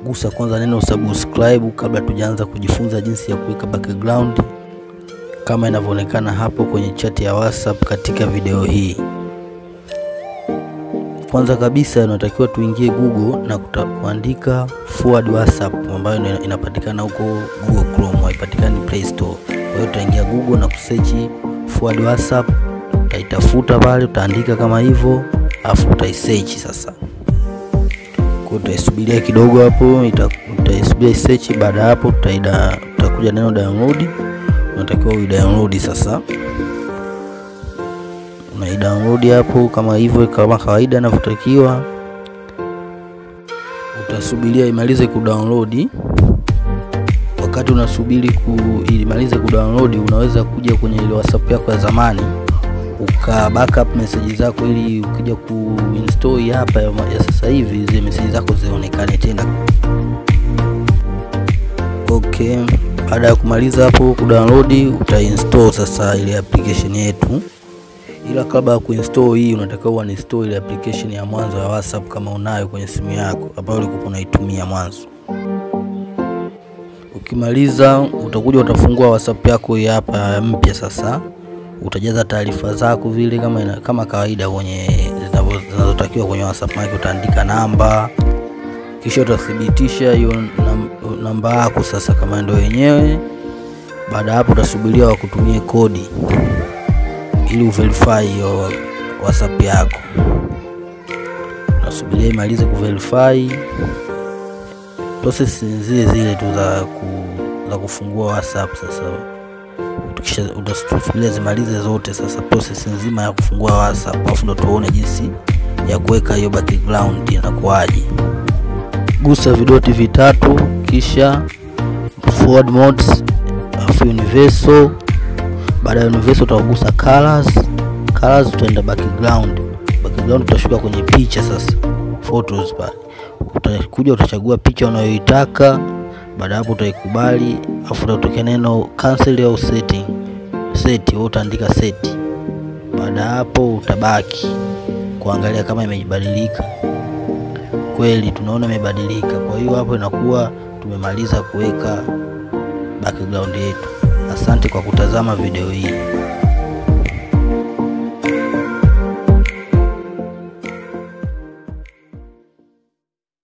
gusa kwanza neno subscribe kabla tujaanza kujifunza jinsi ya kuweka background kama inavyoonekana hapo kwenye chat ya WhatsApp katika video hii. Kwanza kabisa unatakiwa tuingie Google na kuandika forward WhatsApp ambayo inapatikana huko Google Chrome, haipatikani Play Store. Kwa hiyo utaingia Google na kusearch forward WhatsApp, utaitafuta pale, utaandika kama hivyo, afu utaisearch sasa. Kwa utaisubiria kidogo hapo, utaisubiria search. Baada ya hapo, utaida utakuja neno download, unatakiwa uidownload sasa unaidownload hapo kama hivyo, kama kawaida inavyotakiwa. Utasubiria imalize kudownload. Wakati unasubiri ku imalize kudownload, unaweza kuja kwenye ile WhatsApp yako ya zamani uka backup message zako, ili ukija kuinstall hapa ya, ya sasa hivi zile message zako zionekane tena. Okay, baada ya kumaliza hapo kudownload, utainstall sasa ile application yetu ila kabla ya kuinstall hii unatakiwa uninstall ile application ya mwanzo ya WhatsApp kama unayo kwenye simu yako ambayo ulikuwa unaitumia mwanzo. Ukimaliza utakuja utafungua WhatsApp yako hii hapa mpya. Sasa utajaza taarifa zako vile kama ina, kama kawaida kwenye zinazotakiwa kwenye WhatsApp yako, utaandika namba, kisha utathibitisha hiyo namba yako sasa kama ndio yenyewe. Baada hapo utasubiria wakutumie kodi ili uverify hiyo WhatsApp yako. Unasubiria imalize kuverify. Process zile zile tu za, ku, za kufungua WhatsApp. Sasa tukisha utasubiria zimalize zote, sasa process nzima ya kufungua WhatsApp, alafu ndo tuone jinsi ya kuweka hiyo background inakuwaje. Gusa vidoti vitatu, kisha forward modes, alafu universal baada ya universal utagusa colors. Colors utaenda background. Background utashuka kwenye picha sasa, photos pale utakuja utachagua picha unayoitaka. Baada hapo utaikubali, afu utatokea neno cancel au setting. Set wewe utaandika set. Baada hapo utabaki kuangalia kama imebadilika. Kweli tunaona imebadilika, kwa hiyo hapo inakuwa tumemaliza kuweka background yetu. Asante kwa kutazama video hii.